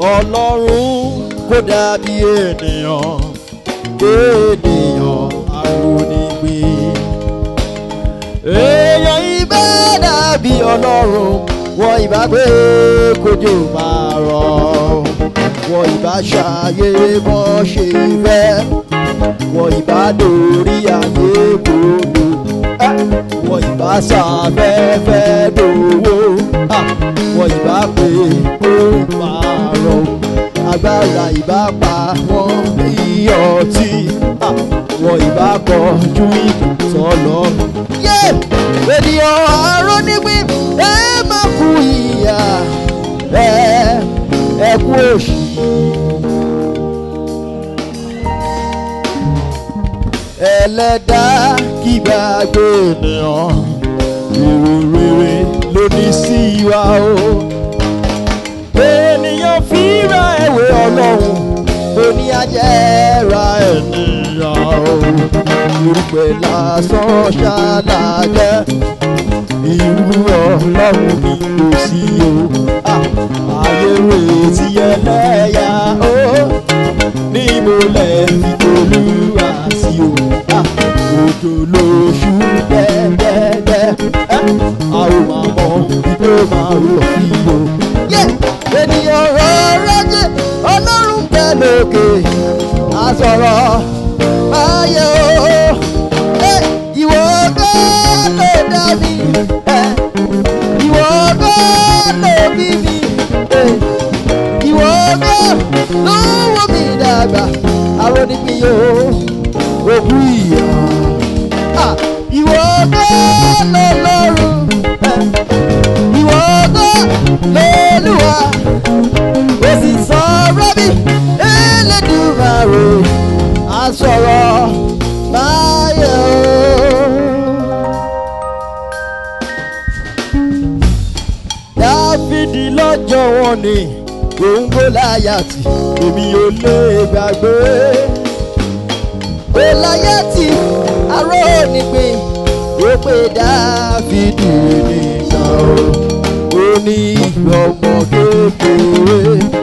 ọlọ́run kò dàbí ènìyàn ènìyàn àrònígbé èèyàn ibà dàbí ọlọ́run wọ́n ìbá gbé kójú máa rọ̀ wọ́n ìbá ṣàyè bọ́ ṣe fẹ́ wọ́n ìbá dórí ayé gbòòdò wọ́n ìbá ṣàfẹ́fẹ́ dòwó wọ́n ìbá pé kó máa rọ̀ agbára ìbá pa wọ́n bí ọtí wọ́n ìbá kọjú ìtọ́lọ́. ènìyàn àárọ̀ nígbín ẹ má kú ìyà ẹ ẹ kú òṣì. ẹlẹ́dá kí gbàgbé ènìyàn èrò rere ló ní sí wa o. ènìyàn fíra ẹ̀wẹ̀ ọlọ́run oní ajẹ́ra ènìyàn o. irúgbẹ́ lásán ṣálájẹ́ irú ọlọ́run ni kò sí o. ayé retí ẹlẹ́yà o. níbo lẹ fi tolúwa sí o. òjò lóṣù dẹ́dẹ́dẹ́. a ò máa mọ ibi tó máa rọ̀ sí o. ènìyàn rọrọ jẹ ọlọ́run bẹ lókè àsọ̀rọ̀ ayé o. ìwọ ọgọ́ ló dá mi ìwọ ọgọ́ ló bí mi ìwọ ọgọ́ ló wọ́ mi dàgbà àwọn onípín yóò òkú ìyá ìwọ ọgọ́ ló lọ́rùn ìwọ ọgọ́ lọ́lùwà ó sì sọ̀rọ̀ bí Elédùmarè àsọ̀rọ̀ báyọ̀. dáfídì lọ́jọ́ wọn ni òun gòláyàtì èmi ò lè gbàgbé. gòláyàtì aró nígbìn ó pé dáfídì nígbà o ó ní ọmọ kékeré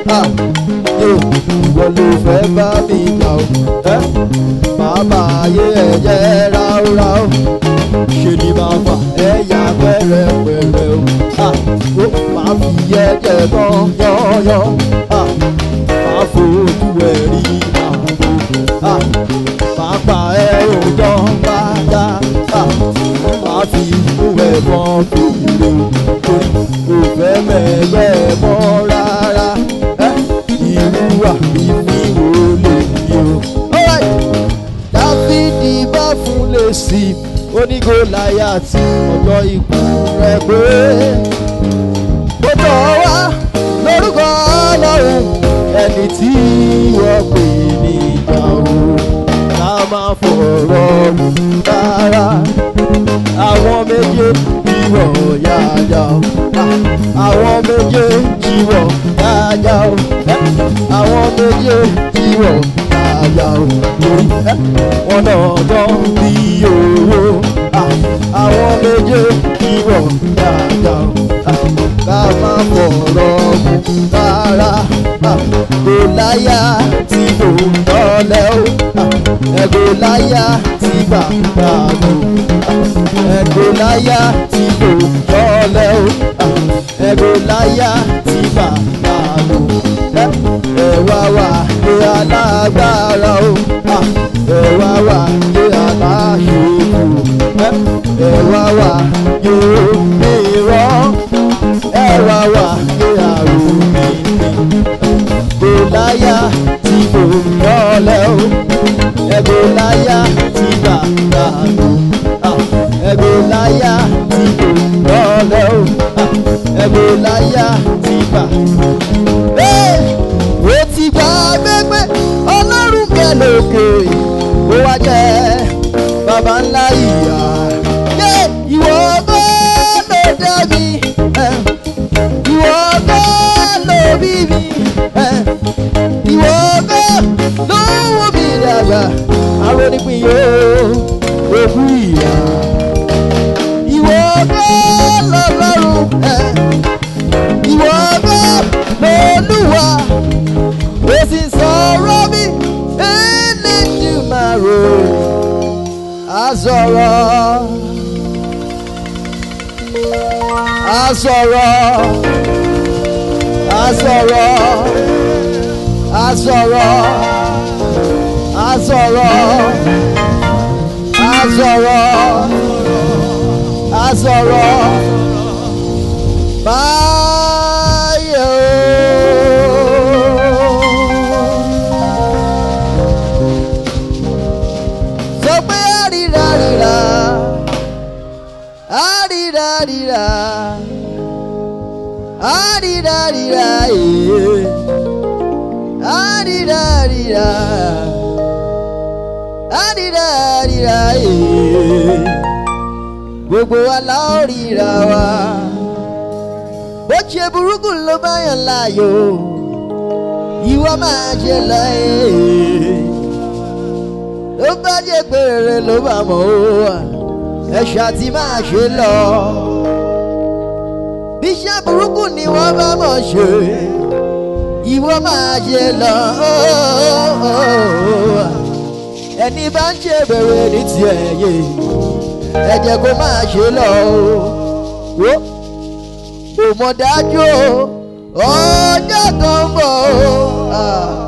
ìwọ ló fẹ́ bá mi jà o bàbá ayé ẹ̀jẹ̀ ráúráú ṣe ni máa fà ẹ̀yà pẹ́rẹ́pẹ́rẹ́ o ó máa fi ẹ̀jẹ̀ tán yọ́yọ́ máa fojú ẹ̀ rí àgbo máa pa ẹ̀rọ tán bá dá máa fi inú ẹ̀ bọ́n fèrè o kò fẹ́ mẹ́gbẹ́ mọ́ rárá irú àbíní wo lè ní o. dáfídì bá fún lè sí onígòláyàtì ọjọ́ ikú rẹ̀ pé ó tọ̀ wá lórúkọ ọlọ́run ẹni tí wọ́n pè ní ìjà o ká máa fọ̀rọ̀ rárá àwọn méje ìwọ̀ yáyà o àwọn méje ìwọ̀ yáyà o àwọn méje ìwọ̀ yáyà o lórí wọn náà tán bí owó àwọn méje ìwọ̀ yáyà o ká má fọ̀rọ̀ mu rárá kò láyà tí kò tọ́lẹ̀ o ẹ̀kọ́ láyà tí bàbá mi ẹ̀kọ́ láyà tí kò tọ́lẹ̀ o ẹ̀kọ́ láyà tí bàbá mi ẹ̀wà wà ní alágbára o ẹ̀wà wà ní aláṣẹ́kù ẹ̀wà wà ní mìíràn ẹ̀wà wà ní àrùn Gòláyà tí kò rọ́lẹ́ o ẹ̀gòláyà tí bàbá mi ẹ̀gòláyà tí kò rọ́lẹ́ o ẹ̀gòláyà tí bàbá ó ti gbà gbẹgbẹ́ ọlọ́run bẹ lókè ó wá jẹ́ baba ńlá ìyá yé ìwọ bá ló dá mi ìwọ bá ló bí mi ìwọ bá ló wò mí dàgbà àwọn onípín yóò òkú ìyá ìwọ bá lọ́lọ́run ìwọ bá lọ́lúwa sọ̀rọ̀ a sọ̀rọ̀ a sọ̀rọ̀ a sọ̀rọ̀ a sọ̀rọ̀ a sọ̀rọ̀ a sọ̀rọ̀ báyọ̀. sọ pé àríra ríra àríra ríra àríra ríra èè àríra ríra àríra ríra èè gbogbo wa la ó ríra wa bó ṣe burúkú ló bá yàn láàyò ìwọ máa ṣe lọ èè ló bá jẹ́ pé rere ló bá mọ̀ ó ẹ̀ṣà tí máa ṣe lọ. bí iṣẹ́ burúkú ni wọ́n bá mọ̀ ṣe ìwọ máa ṣe lọ. ẹni bá ń ṣe bèrè ní tiẹ̀ yé ẹ jẹ́ kó máa ṣe lọ. kò mọ̀ dájú o ọjọ́ kan ń bọ̀ o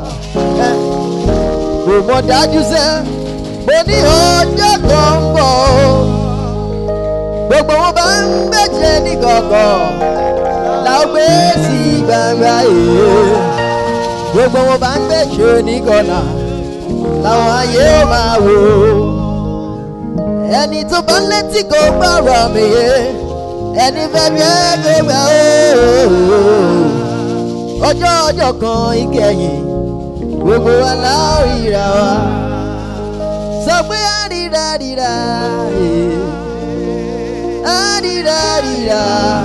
kò mọ̀ dájú sẹ́ mo ní ọjọ́ kan ń bọ̀ o gbogbo wọn bá ń bẹ̀jẹ̀ ní kọ̀kọ̀ la ó gbé sí gbangba èè gbogbo wọn bá ń bẹ̀jẹ̀ ní kọ̀nà làwọn ayé ó máa wò ẹni tó bá létí kó gbọ́rọ̀ mi yé ẹni fẹ́ bí ẹ kó gbà ó ọjọ́ ọjọ́ kan ìkẹyìn gbogbo wa láòrìra wa sọ pé àríra ríra àríra ríra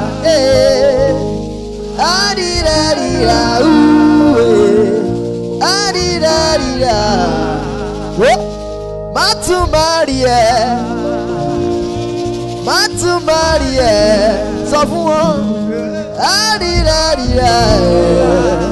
àríra ríra àríra ríra má tún má rí ẹ má tún má rí ẹ sọ fún wọn àríra ríra.